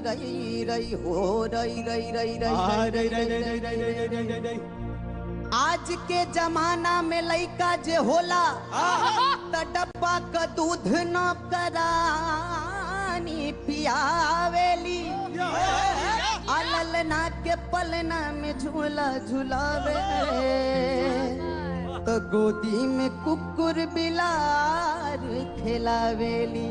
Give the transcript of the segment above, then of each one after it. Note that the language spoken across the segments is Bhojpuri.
रई रई हो रई रई रई आ, रई रई, रई, रई, रई, रई, रई, रई, रई, रई। आज के जमाना में लइका जे होला त डब्बा क दूध न करानी पियावेली अललना के पलना में झूला झुलावे तो गोदी में कुकुर बिलार खेलावेली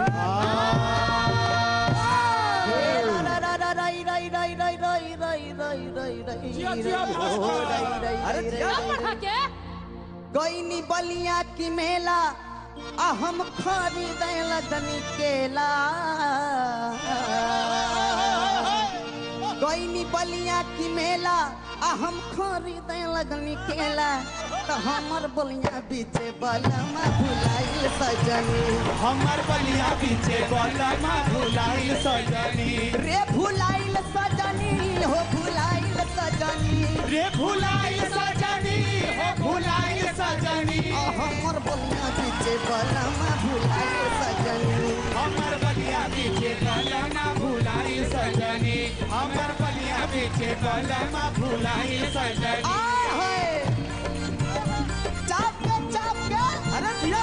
हे रा रा रा रा रई रई रई रई रई रई रई रई रई जिया, जिया, रई, भास, हो, भास। रई, रई, अरे रई, जिया, रई, बढ़ा के गईनी बलिया की मेला आ हम खरीद लगनी केला गईनी बलिया की मेला आ हम खरीद लगनी केला तो हमर बलिया बीचे बलमा भुलाइल सजनी हमर बलिया पीछे बलमा भुलाइल सजनी रे भुलाइल सजनी हो भुलाइल सजनी रे भुलाइल सजनी हो भुलाइल सजनी आ हमर बलिया बीचे बलमा भुलाइल सजनी हमर बलिया पीछे बलमा भुलाइल सजनी हमर बलिया पीछे बलमा भुलाइल सजनी आय हाय चाप के चाप के अरे जिया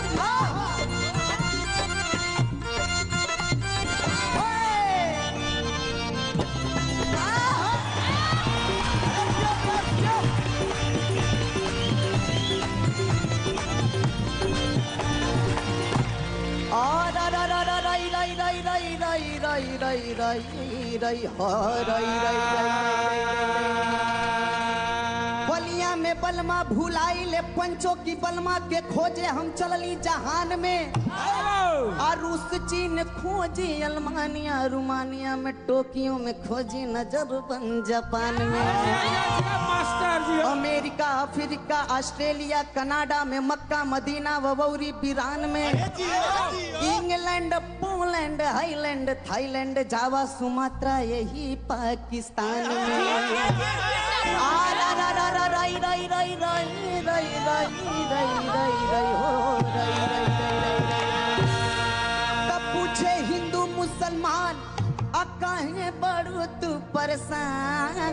बलिया में बलमा भुलाइले पंचों की बलमा के खोजे हम चलली जहान में और रूस चीन खोजी अल्मानिया रुमानिया में टोकियो में खोजी नजरबन जापान में master ji America Africa Australia Canada में मक्का मदीना वबौरी बीरान में England Poland Highland Thailand Java Sumatra यही पाकिस्तान में आ रा रा रा रा राई राई राई राई राई राई राई राई राई हो राई राई राई राई राई तब पूछे हिंदू मुसलमान आ काहे बड़ू तू परेशान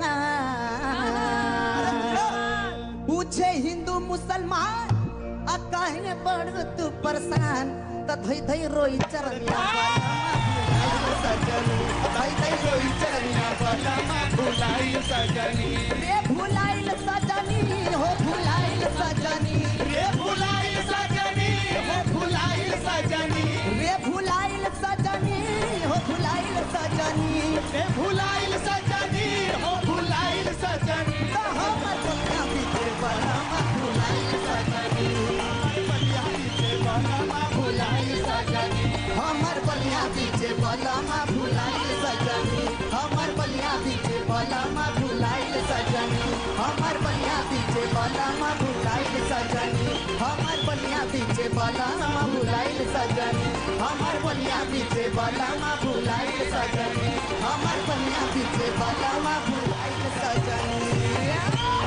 पूछे हिंदू मुसलमान आ काहे बड़ू तू परेशान त धई धई रोई चरनिया सजनी धई धई रोई चरनिया बलमा भुलाइल सजनी रे भुलाइल सजनी हो भुलाइल सजनी रे भुलाइल सजनी हो भुलाइल सजनी रे भुलाइल सजनी हो भुलाइल सजनी रे भुलाइल सजनी हो भुलाइल सजनी तो हमर बलिया बीते बलमा भुलाइल सजनी बलिया पीछे बलमा भुलाइल सजनी हमर बलिया बीते बलमा भुलाइल सजनी हमर बलिया बीते बलमा भुलाइल सजनी हमर बलिया बीते बलमा भुलाइल सजनी हमर बलिया बीते बलमा भुलाइल सजनी हमर बलिया बीते बलमा भुलाइल सजनी हमर बलिया बीते बलमा भुलाइल सजनी